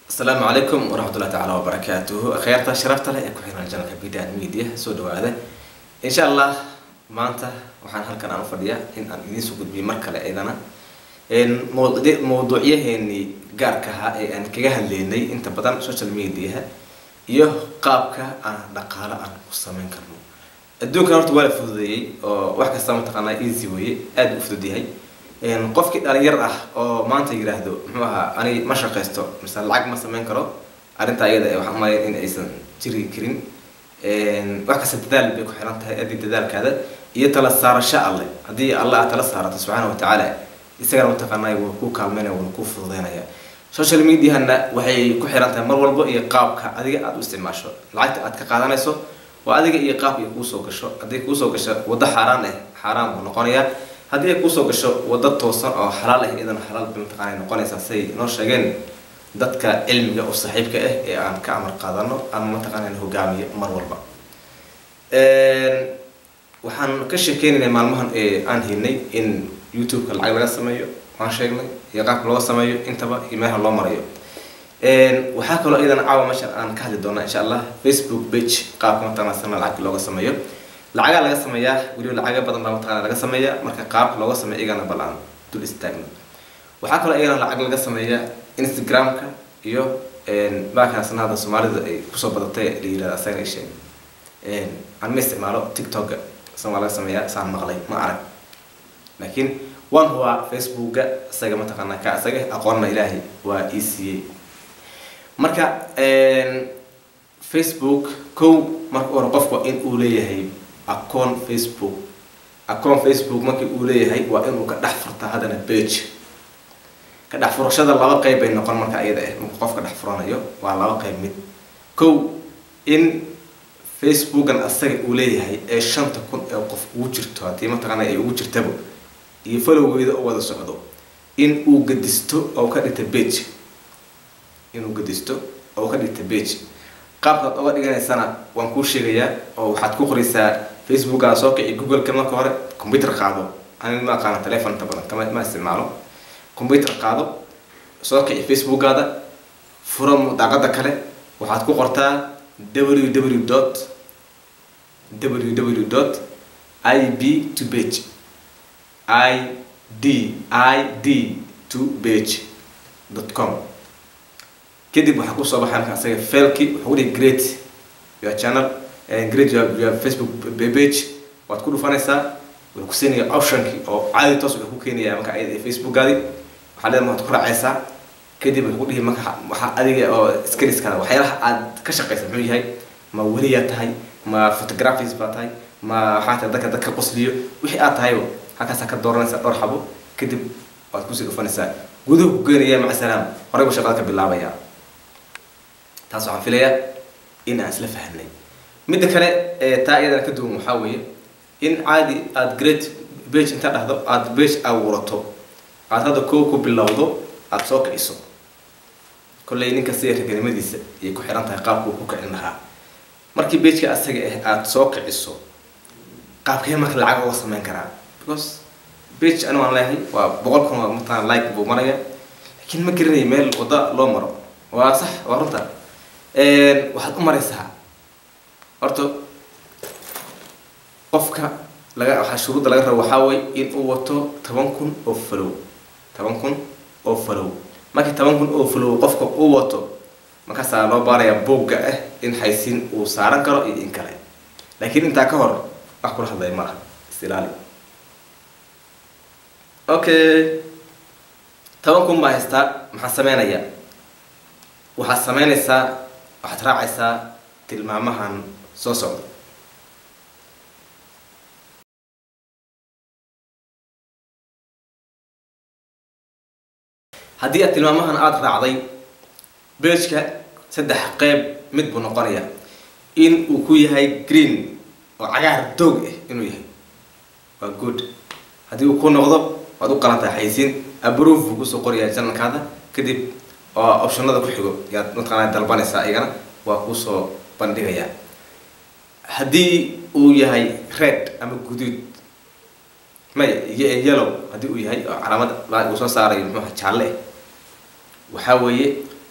asalaamu calaykum waraxmatullahi tacaala wabarakaatuhu akhyaarta sharafta leh ee ku xiran janalka bidaan media soo dhawaada insha allah maanta waxaan halkan aan u fadhiyaa in aan idiin soo gudbiyo mar kale iyadana mawd- mawduucyaheenii gaarka ahaa ee aan kaga hadleynay inta badan social mediaha iyo qaabka aan dhaqaalo aan ku sameyn karno adduunkan horta waa la fududeeyey oo wax kasta mataqaanaa easy weye aada u fudud yahay qofkii dhalinyar ah oo maanta yiraahdo muxuu ahaa ani ma shaqaysto mise lacag ma sameyn karo arrintaa iyada waxaan umaleyn in aysan jiri karin wax kasta dadaal bay ku xiran tahay adii dadaalkaada iyo tala saarasho alle haddii alle aad tala saarato subxaana watacaala isagana mataqaanaa wuu ku kaalmeynaya wuuna ku fududeynaya social mediahana waxay ku xiran tahay mar walba iyo qaabka adiga aada u isticmaasho lacagta aad ka qaadanayso waa adiga iyo qaabka ay kuusoo gasho haddii kuusoo gasho waddo xaaraan ah xaaraan buu noqonayaa haddii ay kuusoo gasho waddo toosan oo xalaal ah iyadana xalaal bay mataqaana noqonaysaa siay noo sheegeen dadka cilmiga oo saaxiibka ah ee aan ka amar qaadano ama mataqaana hogaamiyo mar walba waxaan ka sheekeynaynay maalmahan ee aan helnay in youtube-ka lacag laga sameeyo waan sheegnay iyo qaabka looga sameeyo intaba iyo meelaha loo marayo waxaa kaloo iyadana caawa meeshan aan ka hadli doonaa insha allah facebook page qaabka mataqana sana lacag looga sameeyo lacagaa laga sameeyaa weliba lacaga badan baa mataqana laga sameeyaa marka qaabka looga sameeyo iyagana bal aan dul istaagno waxaa kaloo iyagana lacag laga sameeyaa instagram-ka iyo baakaasna hadda soomaalida ay kusoo badatay la yirahda asagana isheen aan ma isticmaalo tiktok-ga san waa laga sameeyaa saan maqlay ma arag laakiin waan hubaa facebooka isaga mataqaanaa ka isaga aqoonna ilaahay waa ii siiyey marka facebook kow marka hore qofka in uu leeyahay acoon facebook acoon facebook markii uu leeyahay waa inuu ka dhex furta haddana bage ka dhex furashada laba qeyb bay noqon marka iyada ah marka qofka dhex furanayo waa laba qeyb mid kow in facebookan asaga uu leeyahay ee shanta kun ee qof ugu jirto haddii mataqaana ay ugu jirtaba iyo falowgeeda oo wada socdo in uu gadisto oo ka dhigta bage inuu gadisto oo ka dhigta bage qaabkaad oga dhiganaysana waan kuu sheegayaa oo waxaad ku qoraysaa facebookaada soo kici google-ka marka hore computer qaado ani ma aqaana telefon inta badan kama ma isticmaalo computer qaado soo kici facebookaada furo daaqada kale waxaad ku qortaa www dot www dot ib to page i d i d to page dot com kadib waxaa kusoo baxay marka asaga failki wuxuu dhihi great your channel great your, your facebook page waad ku dhufanaysaa wuxuu ku siinaya optionki oo caadi toos wuxuu ku keenaya marka ayada ee facebookaadi waxaa leedahay waxaad ku raacaysaa kadib wuxuu ku dhihi marka waxaa adiga oo skilliskada waxyaalaha aad ka shaqaysa muxuu yahay ma weliyaa tahay ma photographis baa tahay ma waxaa tahay dadka dadka qosliyo wixii aad tahayba halkaasaa ka dooranaysaa dhowr xabo kadib waad kusii dhufanaysaa guduhu ku geenaya maca salaam horey buu shaqada ka bilaabayaa taas waxaan filayaa in aan isla fahamnay midda kale ee taa iyadana ka duwan waxaa weeye in caadi aada great bage inta dhahdo aada bage abuurato aada hadda koo ku bilowdo aada soo kiciso kolley ninka sida raganimadiisa ayay ku xiran tahay qaabku ku kicin lahaa markii bageka asaga ah aada soo kiciso qaabkee marka lacag uga sameyn karaa because bage ani waan leeyahay waa boqol kun oo mataan like buu maraya laakiin ma garanaya meel wadda loo maro waa sax waa runta waxaad u maraysaa horta qofka laga waxaa shuruudda laga rabo waxaa way in uu wato toban kun oo falow toban kun oo falow markii toban kun oo falow qofka uu wato markaasaa loo baarayaa boogga ah in xaysiin uu saaran karo iyo in kale laakiin intaa ka hor wax kula hadlaya ma laha isilaali okay toban kun baa haystaa maxaa sameynayaa waxaad sameynaysaa waxaad raacaysaa tilmaamahan soo socda haddii aad tilmaamahan aada raacday bageka saddex qeyb mid buu noqonaya in uu ku yahay green oo cagaar doog ah inuu yahay waa good haddii uu ku noqdo waad u qalantahay xaysiin abrove buu kusoo qorayaa janalkaada kadib oo optionada ku xigo yaad mataqaanaa dalbanaysaa iyagana waa kuusoo bandhigayaa haddii uu yahay red ama guduud may yellow haddii uu yahay oo calaamad uu soo saarayo muxuuha jaalle waxaa weeye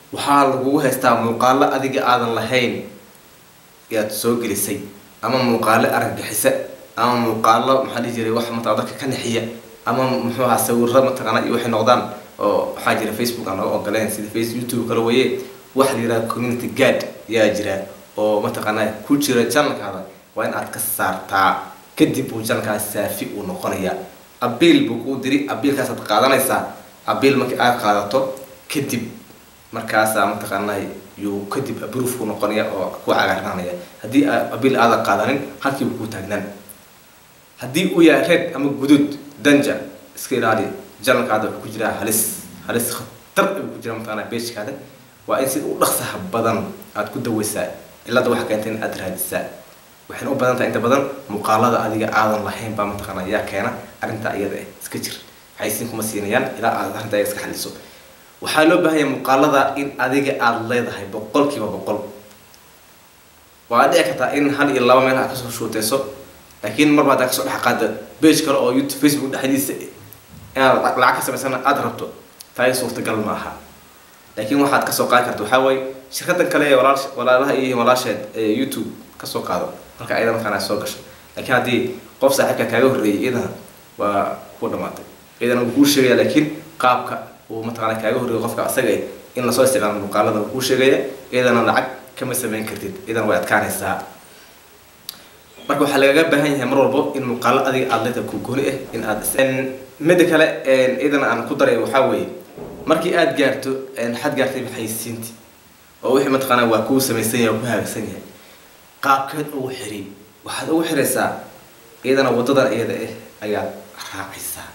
waxaa lagugu haystaa muuqaalo adiga aadan lahayn yaad soo gelisay ama muuqaalo argagixisa ama muuqaalo maxaa dhihi jiray wax mataa dadka ka naxiya ama muxuu ahaa sawiro mataqaana iyo waxay noqdaan oo waxaa jira facebook aan laga ogoleen sida face youtube kale weeye waxa la yidhaha community guard yaa jira oo mataqaanaa ku jira janalkaada waa in aad ka saartaa kadib uu janalkaas saafi uu noqonaya abiil buu kuu diri abiilkaasaad qaadanaysaa abiil markii aad qaadato kadib markaasaa mataqaanaa yuu kadib abroof ku noqonaya oo ku cagaarnaanaya haddii abiil aadan qaadanin halkiibu kuu taagnaan haddii uu yahay red ama guduud danja iska ilaali janalkaada wuxuu ku jiraa halis halis khatar ayuu ku jira mataqaanaa beejkaada waa in sida u dhaqsaha badan aad ku daweysaa cilada waxa keenta in aad raadisaa waxayna u badan tahay inta badan muuqaalada adiga aadan lahayn baa mataqaana yaa keena arrintaa iyada ah iska jir xaysiin kuma siinayaan ilaa aad arrintaa iska xaliso waxaa loo baahan yahay muuqaalada in adiga aada leedahay boqolkiiba boqol waa dhici kartaa in hal iyo laba meel aad kasoo shuuteyso laakiin marba haddaa kasoo dhex qaada page kale oo youtube facebook dhexdiisa inaad lacag ka samaysana aada rabto taay suurtagal ma aha laakiin waxaad kasoo qaadi karta waxaa waaye shirkadan kale ee walaal walaalaha iyo walaasheed ee youtube kasoo qaado marka ayada markaan soo gasho laakiin haddii qof saaxiibka kaaga horreeyay iyadana waa ku dhamaatay iyadana wuu kuu sheegaya laakiin qaabka uu mataqaana kaaga horreeyo qofka asaga in lasoo isticmaalo muuqaalada wuu kuu sheegaya iyadana lacag kama samayn kartid iyadana way adkaanaysaa marka waxaa lagaga baahan yahay mar walbo in muuqaalo adiga aada leeda ku gooni ah in aad midda kale iyadana aan ku daray waxaa weeye markii aada gaarto waxaad gaartay maxaysiinti oo wixii mataqaanaa waa kuu samaysan yahay oo ku hagaagsan yahay qaabkeed ugu xiri waxaad ugu xiraysaa iyadana wadadan iyada ah ayaad raacaysaa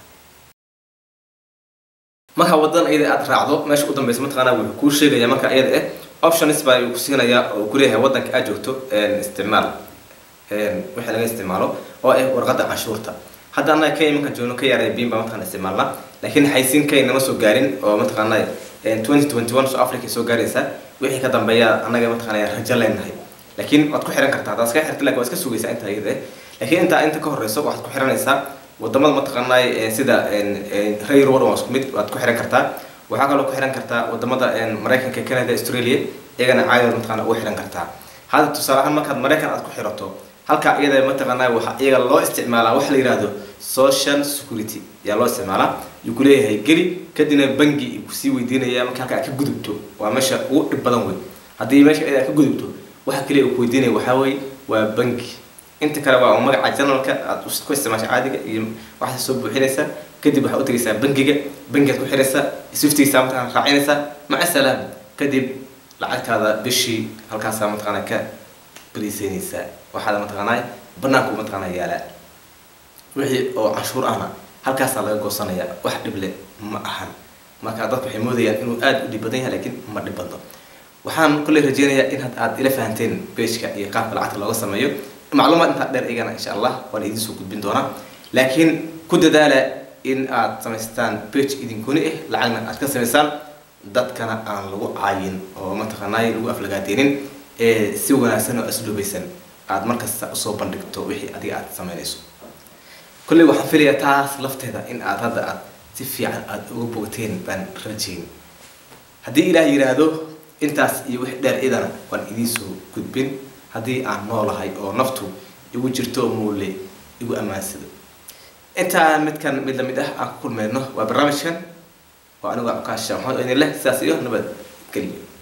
marka wadadan iyada aad raacdo meesha u dambeysa mataqaanaa wuxuu kuu sheegaya marka iyada ah options baa ku siinayaa oo ku leeyahay wadanka aad joogto isticmaal wixii laga isticmaalo oo ah warqadda canshuurta hadda annaga kenya markaan joogno ka yaaray biin baa mataqana isticmaalna laakiin xaysiin kenya nama soo gaarin oo mataqaanaa twenty twenty one south africa soo gaaraysa wixii ka dambeeya annaga mataqaanaa rajo leenahay laakiin waad ku xiran kartaa haddaad iska xirta lakin waad iska sugaysaa intaa iyada laakiin intaa inta ka horeyso waxaad ku xiranaysaa wadamada mataqaanaa sida ray road waa isku mid waad ku xiran kartaa waxaa kaloo ku xiran kartaa wadamada maraykanka canada australia iyagana caadada mataqaana ugu xiran kartaa hadda tusaale ahaan markaad maraykan aad ku xirato halkaa iyada mataqaanaa waxa iyaga loo isticmaalaa waxa la yihahdo social security ayaa loo isticmaalaa yuu ku leeyahay geli kadibna bangi kusii weydiinaya marka halka aad ka gudubto waa meesha ugu dhib badan wey haddii meesha aad ka gudubto waxa kaliya uu ku weydiinaya waxaa weeye waa bangi inta kale waa magaca janalka aad ku isticmaasha caadiga iyo waxaad soo buuxinaysaa kadib waxaad u tegaysaa bangiga bangigaad ku xiraysaa swiftigiisa mataqana raacinaysaa maca salaam kadib lacagtaada bishii halkaasaa mataqaana ka bariiseynaysaa waxaad mataqaanaa banaanku mataqaanaa yaalaa wixii oo canshuur ahna halkaasaa laga goosanaya wax dhible ma ahan marka dadku waxay moodayaan inuu aada u dhib badan yahay laakiin ma dhib badno waxaan kulley rajeynayaa in aad ila fahanteen beejka iyo qaabka lacagta looga sameeyo macluumaad intaa dheer igana insha allah waan idiin soo gudbin doonaa laakiin ku dadaala in aad samaystaan page idinkuni ah lacagna aad ka samaysaan dadkana aan lagu caayin oo mataqaanaay lagu aflagaadeenin ee si wanaagsan oo asluubaysan aad markasta usoo bandhigto wixii adiga aad samaynayso kolley waxaan filayaa taas lafteeda in aad hadda aad si fiican aada uga bogteen baan rajayn haddii ilaah yidhaahdo intaas iyo wix dheer idana waan idiin soo gudbin haddii aan noolahay oo naftu igu jirto muule igu ammaansado intaa midkan mid lamid ah aan ku kulmayno waa barnaamijkan oo anigu akaasha maxamed idin leh sidaas iyo nabad geliyo